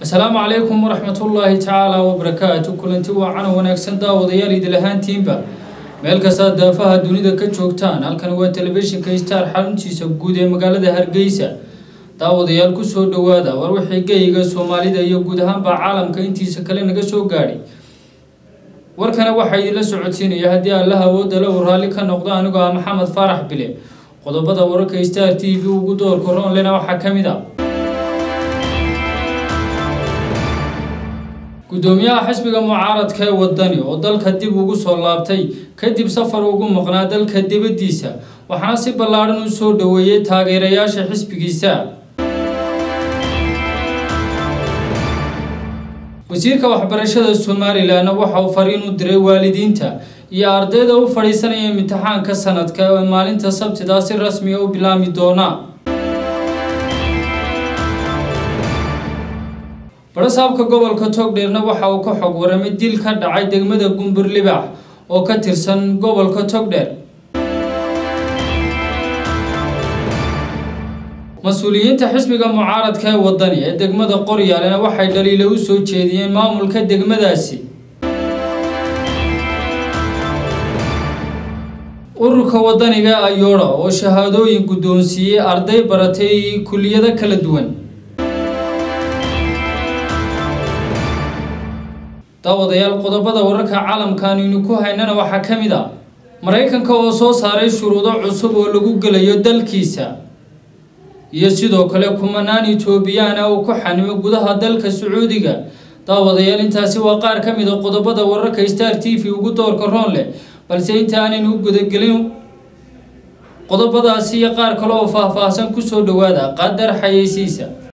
asalaamu calaykum waraxmatullaahi tacaala wabarakaatu kulanti waacana wanaagsan daawadayaal idil ahaantiinba meel kastaa daafaha dunida ka joogtaan halkan waa telefishinka star xaruntiisa guud ee magaalada hargeysa daawadayaal kusoo dhowaada war wixii geyiga soomaalida iyo guud ahaanba caalamka intiisa kale naga soo gaadhay warkana waxaa idinla socodsiinaya haddii allaha awoodala uu raalli ka noqdo anigoo ah maxamed faarax bile qodobada wararka star t v ugu doorka roonlena waxaa ka mid a gudoomiyaha xisbiga mucaaradka ee wadani oo dalka dib ugu soo laabtay kadib safar ugu maqnaa dalka dibaddiisa waxaana si ballaadhan u soo dhoweeyey taageerayaasha xisbigiisa wasiirka waxbarashada somalilanna waxa uu fariin u diray waalidiinta iyo ardayda u fadhiisanaya imtixaanka sanadka ee maalinta sabtida si rasmiga u bilaami doona barasaabka gobolka togdheerna waxa uu ka xog waramay dil ka dhacay degmada gumbur libax oo ka tirsan gobolka togdheer mas-uuliyiinta xisbiga mucaaradka ee wadani ee degmada qoryaalena waxay dhaliilo u soo jeediyeen maamulka degmadaasi ururka wadaniga ayoodha oo shahaadooyin guddoonsiiyey arday baratay kuliyado kala duwan daawadayaal qodobada wararka caalamkan aynu ku haynana waxaa ka mid a maraykanka oo soo saaray shuruudo cusub oo lagu gelayo dalkiisa iyo sidoo kale kumanaan etoobiyaan ah uu ku xanimo gudaha dalka sacuudiga daawadayaal intaasi waa qaar ka mid a qodobada wararka star t v ugu doorka roon leh balse inta aanaynu u gudagelin qodobadaasi iyo qaar kale oo faahfaahsan kusoo dhowaada qadar xayeysiisa